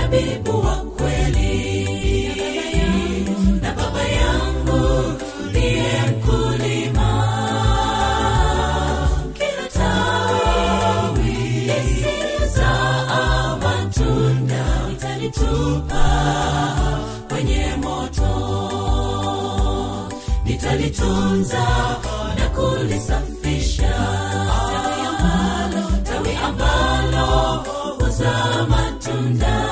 mzabibu wa kweli na baba yangu ndiye mkulima kila tawi lisizaa matunda nitalitupa kwenye moto nitalitunza na kulisafisha tawi ambalo tawi ambalo huzaa matunda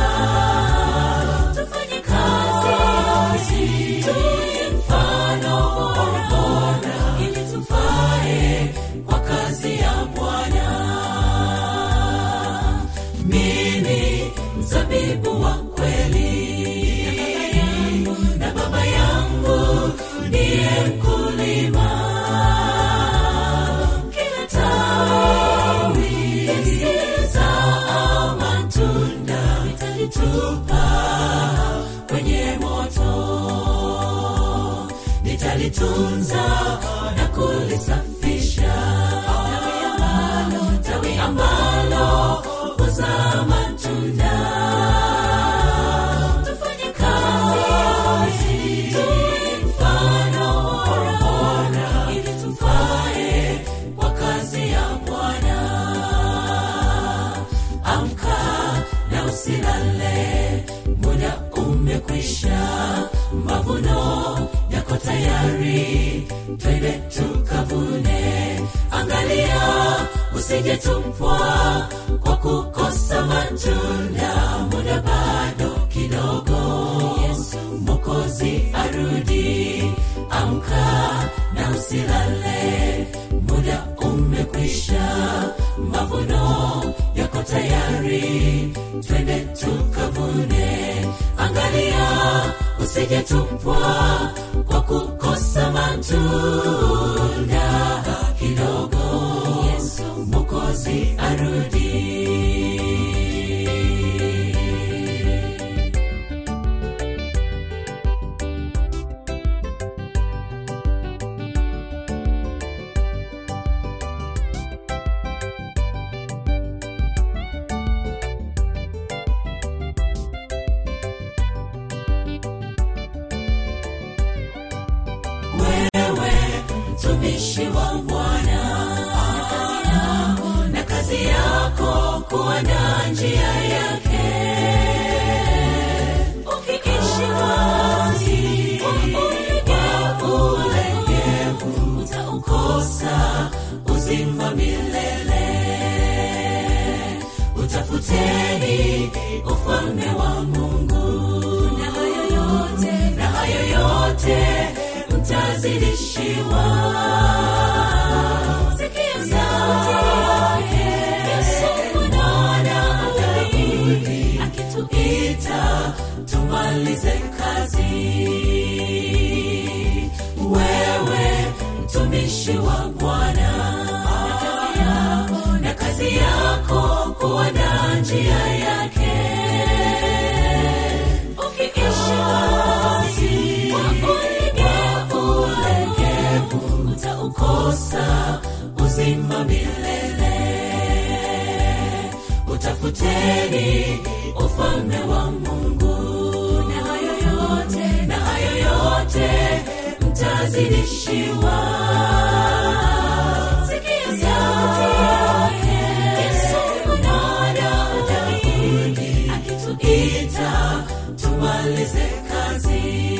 tufanye kazi tuwe mfano bora bora ili tufae kwa kazi ya bwana mimi mzabibu wa kweli na baba yangu ndiye mkulima kila tawi lisizaa matunda nitalitupa kwenye moto nitalitunza na kulisafisha tawi ambalo tawi ambalo huzaa matunda tufanye kazi tuwe mfano bora bora ili tufae kwa kazi ya bwana amka na usilale muda umekwisha mavuno yako tayari twende tukavune angalia usijetupwa kwa kukosa matunda muda bado kidogo yesu mokozi arudi amka na usilale muda umekwisha mavuno yako tayari twende tukavune angalia usijetupwa kwa kukosa matunda kidogo yesu mokozi arudi wewe mtumishi wa bwana na kazi yako kuandaa njia yake ukiishi wazi kwa ulegevu utaukosa uzima milele utafuteni ufalme wa mungu na hayo yote na hayo yote mtazidishiwa sikia sauti yake yesu mwana daudi akituita tumalize kazi wewe mtumishi wa bwana na kazi yako kuandaa njia yake ukiishi wazi kwa ulegevu utaukosa uzima milele utafuteni ufalme wa mungu na hayo yote na hayo yote mtazidishiwa sikia sauti yake yesu mwana daudi akituita tumalize kazi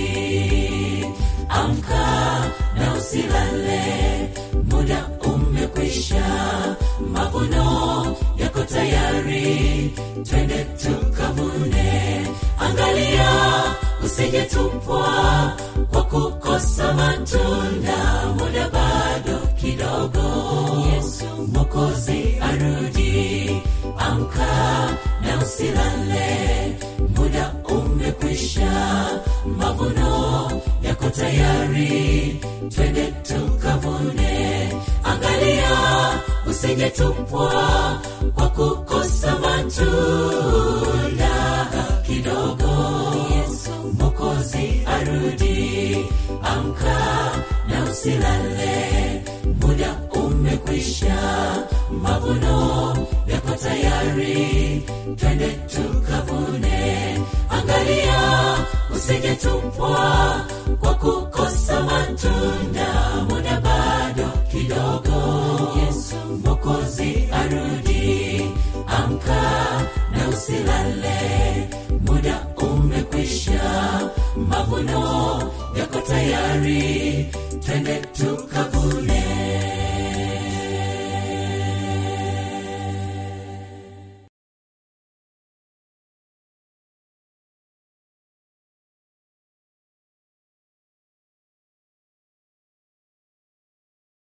amka na usilale muda umekwisha mavuno yako tayari twende tukavune angalia usijetupwa kwa kukosa matunda muda bado kidogo yesu mokozi arudi amka na usilale muda umekwisha mavuno yako tayari twende tukavune angalia usijetupwa kwa kukosa matunda kidogo yesu mokozi arudi amka na usilale muda umekwisha mavuno yako tayari twende tukavune angalia usijetupwa kwa kukosa matunda muda bado kidogo yesu mokozi arudi amka na usilale muda umekwisha mavuno yako tayari twende tukavune